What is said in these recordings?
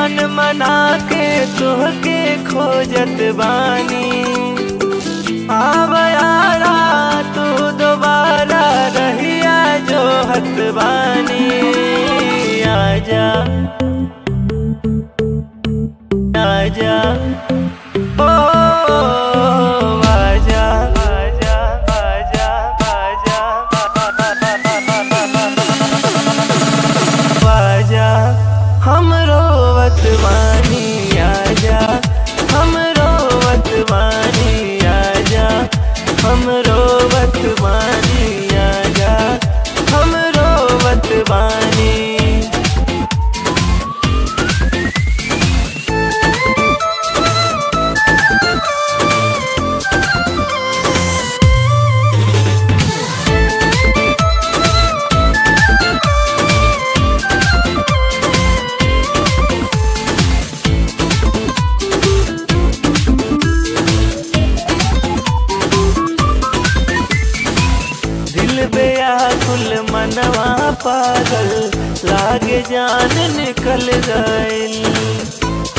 मन मना के तोहके खोजत बानी आव यारा तू दोबारा रहिया जो हत बानी आजा आजा ओ आजा आजा आजा आजा आजा हम रोवत बानी आजा हम रोवत बानी आजा हम रोवत बानी आजा हम रोवत बानी दिल बेयाकुल मनवा पागल लागे जान निकल गइल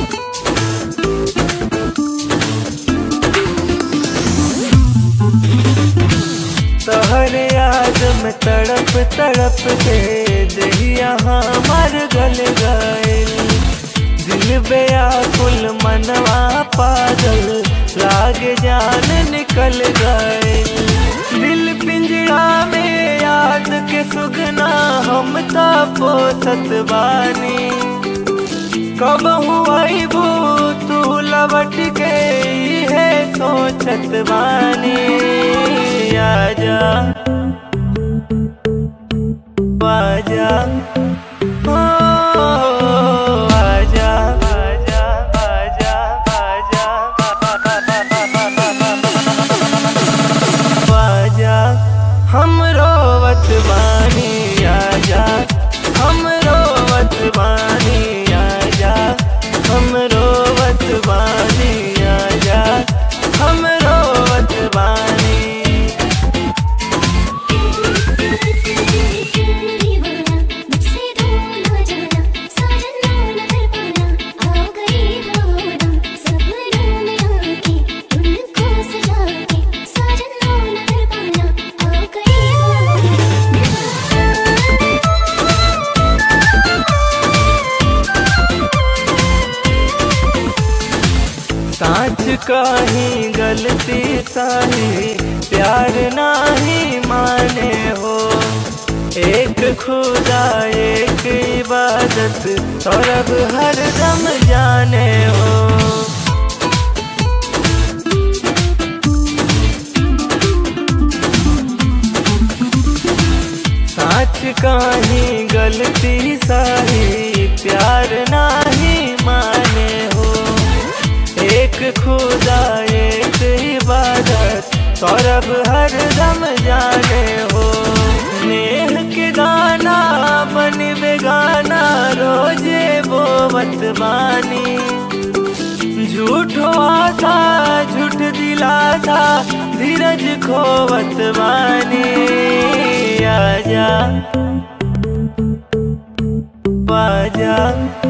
तहर याद में तड़प तड़प के दहिया मर गल गइल दिल बेयाकुल मनवा पागल लागे जान निकल गइल दिल पिंजरा में याद के सुगना हम ता पोसत बानी कब हुई भू तू लवट के है सोचत बानी आजा आजा ओ आजा आजा आजा आजा आजा हम रोवत बानी आजा हम रोवत बानी आजा हम रोवत बानी आजा हम रोवत बानी दीवाना मुझसे दूर न जाना साजन न कर पाना आ गई बादम सपनों में आके तुमको सजा के साजन न कर पाना आ गई साँच काही गलती साही प्यार नाही माने हो एक खुदा एक इबादत सौरभ हर दम जाने हो साँच काही गलती साही प्यार नाही माने हो एक खुदा एक इबादत सौरभ हर दम जाने हो नेह के गाना बन बेगाना रोजे बोवत बानी झूठो आशा झूठ दिलासा धीरज खोवत बानी आजा आजा